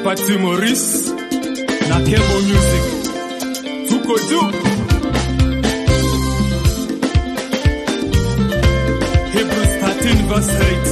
Pati Maurice na Kemo Music. Tuko juu. Hebrews 13 verse 8.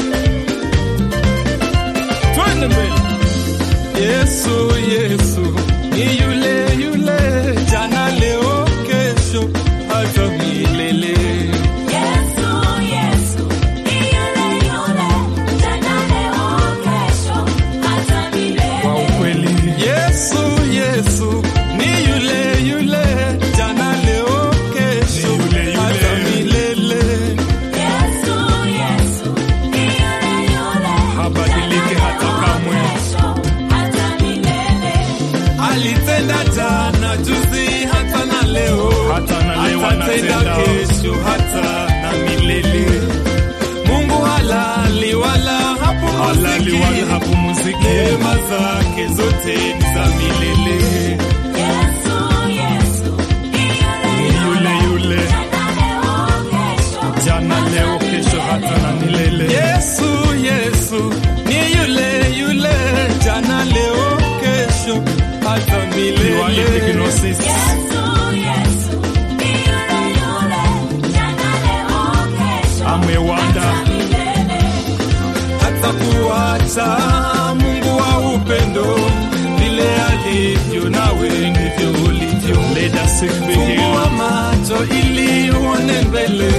Twende mbele. Yesu, Yesu ni yule yule, jana, leo, kesho, hata milele. Yesu, Yesu, ni yule yule, jana, leo, kesho, hata milele. Kwa ukweli. Yesu, Yesu ni yule yule, jana, leo, kesho, hata milele. Yesu, Yesu, ni yule yule, Habadiliki hata kamwe. kesho, hata milele. Alitenda jana, juzi, hata na leo, Hata na leo atatenda anatenda. kesho, hata na milele. Mungu halali wala Halali wala hapumziki, hapumziki. neema zake zote ni za milele. Yesu, Yesu, ni yule Yule yule jana, leo, kesho, jana, leo, kesho, hata na milele. Yesu, Yesu ni yule yule, jana, leo, kesho, hata Liwali milele. Epignosis. Yesu, Yesu, ni yule yule, jana, leo, kesho, Amewanda hata milele. hata kuacha Mungu wa upendo, vile alivyo nawe ndivyo ulivyo. Let us sing begin. Fungua macho ili uone mbele,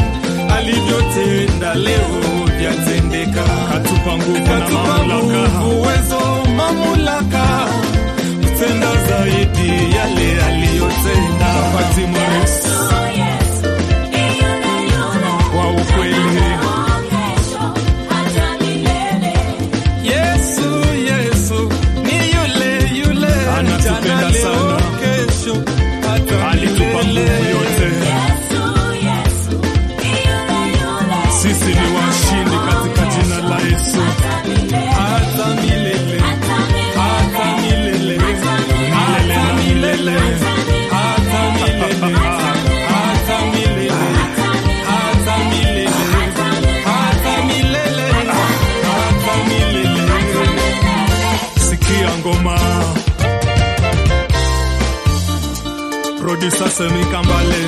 alivyotenda leo vyatendeka. Katupa nguvu na Katupa mamlaka. nguvu, uwezo, mamlaka kutenda zaidi yale aliyotenda. Pati Maurice Yesu, Yesu, ni yule yule, wa ukweli. leo, kesho, hata milele. Yesu, Yesu ni yule yule, Anatupenda jana, leo, sana. kesho, hata Alitupa nguvu milele. yote. Yesu, Yesu, ni yule yule, Sisi ni washindi katika jina la Yesu. hata milele. Hata milele, Hata hata milele. milele, hata milele, hata milele, hata milele, hata milele, hata milele, hata milele. Sikia ngoma. Producer Semi Kambale.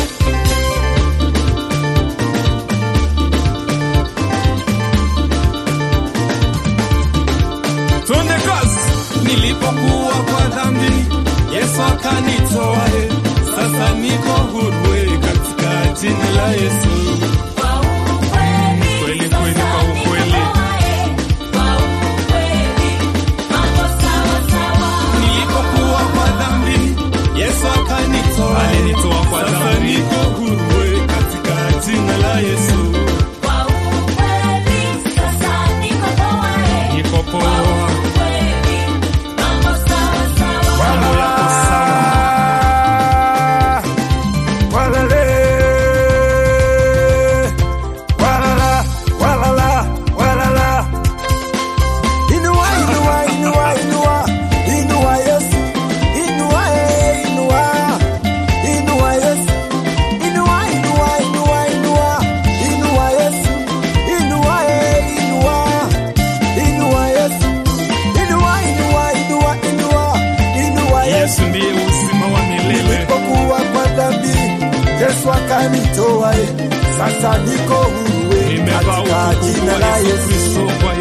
Twende kazi. Nilipokuwa kwa dhambi, Yesu akanitoa, eh. sasa niko huru eh, katika jina la Yesu. Kwa ukweli, Kweli, kweli, kwa ukweli. Kwa ukweli, mambo sawa sawa. Nilipokuwa kwa dhambi, Yesu akanitoa, eh. Alinitoa kwa sasa dhambi. niko huru eh, katika jina la Yesu. Kwa ukweli, sasa niko poa, eh. Niko Kwa poa. ukweli, mambo sawa sawa. Mambo yako sawa. Walale. Walala, walala, walala. Inua, inua, inua, inua. Inua Yesu. Inua, eh, inua. Inua Yesu. Inua, inua, inua, inua. Inua Yesu. Inua, eh, inua. Inua Yesu. Inua, inua, inua, inua. Inua Yesu. Yesu ndiye uzima wa milele. Nilipokuwa kwa dhambi, Yesu akanitoa, eh. sasa niko huru eh, Nimevaa katika utukufu jina wa la Yesu Yesu. Kristo kwa